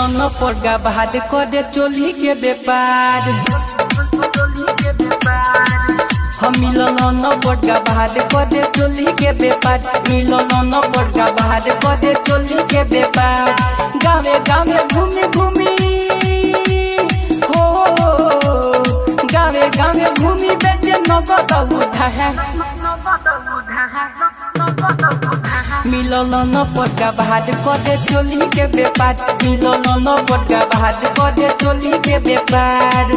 न पड़गा बाद करे चोली के व्यापार हम मिलन न पड़गा बाद करे चोली के व्यापार मिलन न पड़गा बाद करे चोली के व्यापार गावे गावे घूमी घूमी हो गावे गावे घूमी बेटे नगद उठा है मिलन न पड़गा बाद करे चोली के व्यापार मिलन न पड़गा बाद करे चोली के व्यापार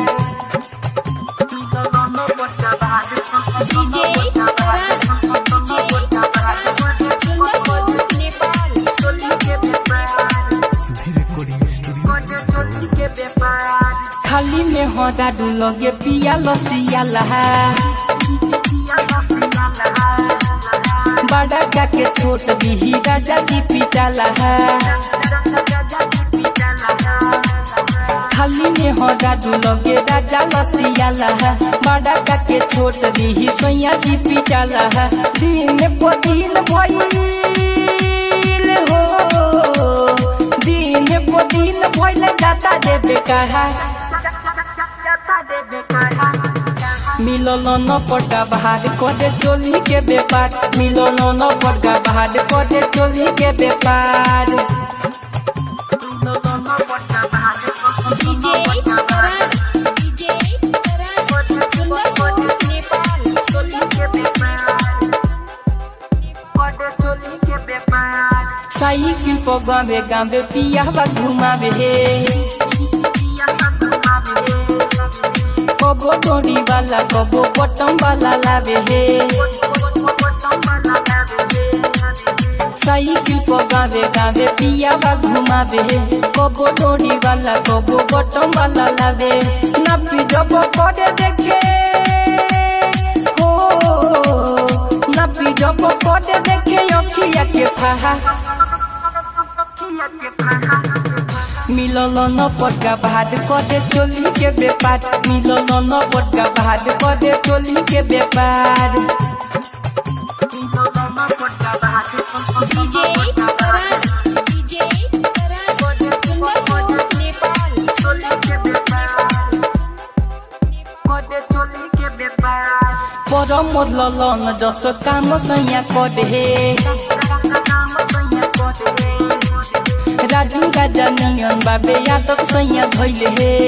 DJ Karan DJ Karan Sundapur Nepal खाली में हो दादू लगे पिया लसिया लहा बड़ा का के छोट बिही राजा जी पिटा लहा खाली में हो दादू लगे राजा लसिया लहा बड़ा का के छोट बिही सैया जी पिटा लहा दिन पर दिन भइल हो दिन पर दिन भइल जाता देवे कहा मिलन न पड़गा बाहर करे चोली के व्यापार मिलन न पड़गा बाहर करे चोली के व्यापार DJ Karan DJ Karan Sundapur Nepal cycle पर गावे गावे पिया बा घुमावे हे कबो डोरी वाला कबो बटम वाला लावे हे साइकिल पर गावे गावे पिया बा घुमावे हे कबो डोरी वाला कबो बटम वाला लावे नपी जब करे देखे हो नपी जब करे देखे अखिया के फहा मिलन न पड़गा भाद करे चोली के व्यापार मिलन न पड़गा भाद करे चोली के व्यापार DJ Karan DJ Karan Sundapur Nepal पर मोदलन जस काम सैया करे राजू राजा नियन बाबे यादव सैया धैले हे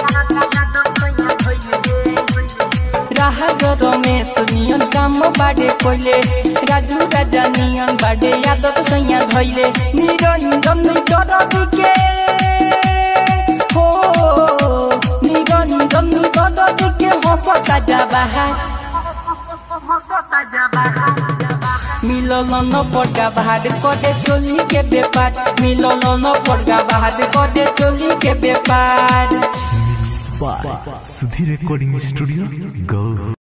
राहत रमेश नियन काम बाडे कोइले राजू राजा नियन बाडे यादव सैया धैले निरंजन डर के हो निरंजन डर के हंसता जा बाहर मिलन न पड़गा बाहर करे चोली के व्यापार मिलन न पड़गा बाहर करे चोली के व्यापार by Sudhir Recording Studio, Go.